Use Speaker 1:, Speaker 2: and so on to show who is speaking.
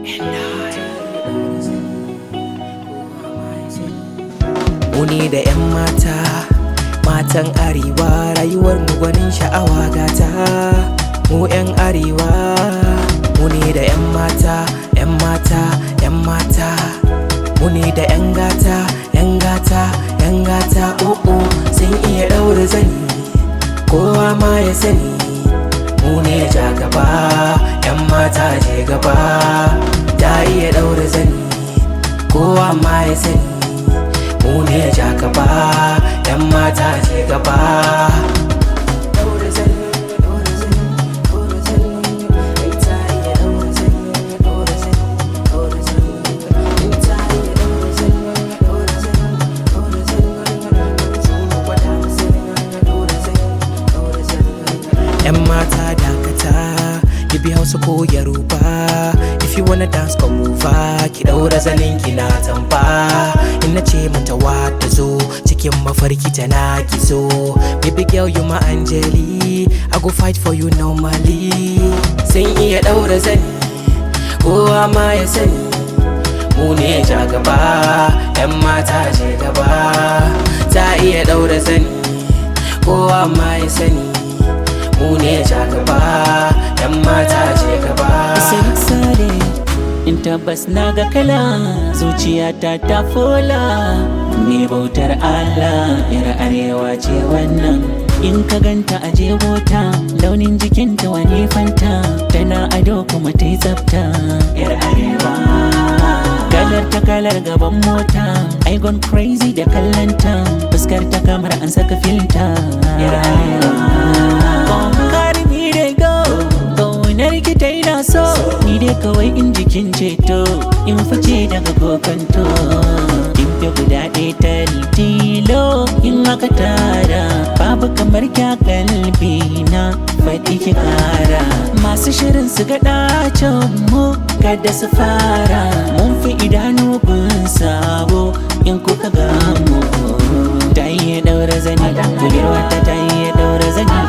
Speaker 1: Muni da 'yan mata, matan arewa rayuwar mu gwanin sha'awa gata. Mu 'yan arewa, muni da 'yan mata, 'yan mata, 'yan mata. Muni da 'yan gata, 'yan gata, 'yan gata, o'o sun iya ɗaura zani, kowa ma ya sani. Mu ne ja gaba, 'yan mata je gaba, ta iya ɗaura zani, kowa ma ya sani. mu ne ja gaba yan mata ce gaba yan mata dakata ki bi hausa ko yaruba if you wanna dance come over ki daura zanin ki na tamba in na ce mata wata zo cikin mafarki tana ki zo baby girl you my angeli i go fight for you normally sun iya daura zani kowa ma ya sani mu ne ja gaba yan mata ce gaba ta iya daura zani kowa ma ya sani mu ne ja gaba yan mata ce gaba
Speaker 2: sare in tabbas na ga kala zuciyata ta fola ne bautar Allah yar arewa ce wannan in ka ganta a jebota launin jikinta wani fanta tana ado kuma ta yi tsafta yar arewa kalar ta kalar gaban mota I gone crazy da kallanta fuskar ta kamar an saka filta yar arewa Carry me they go Kaunar ki ta ina so Ni dai kawai in jikin ceto In fice daga kokanto In fi guda ɗaya ta tilo In aka tara Babu kamar kya kalbi na Faɗi ki kara Masu shirin su ga ɗacin mu Kada su fara Mun fi idanu kun sabo In kuka gamu Ta iya ɗaura zani Kulirwa ta ta iya ɗaura zani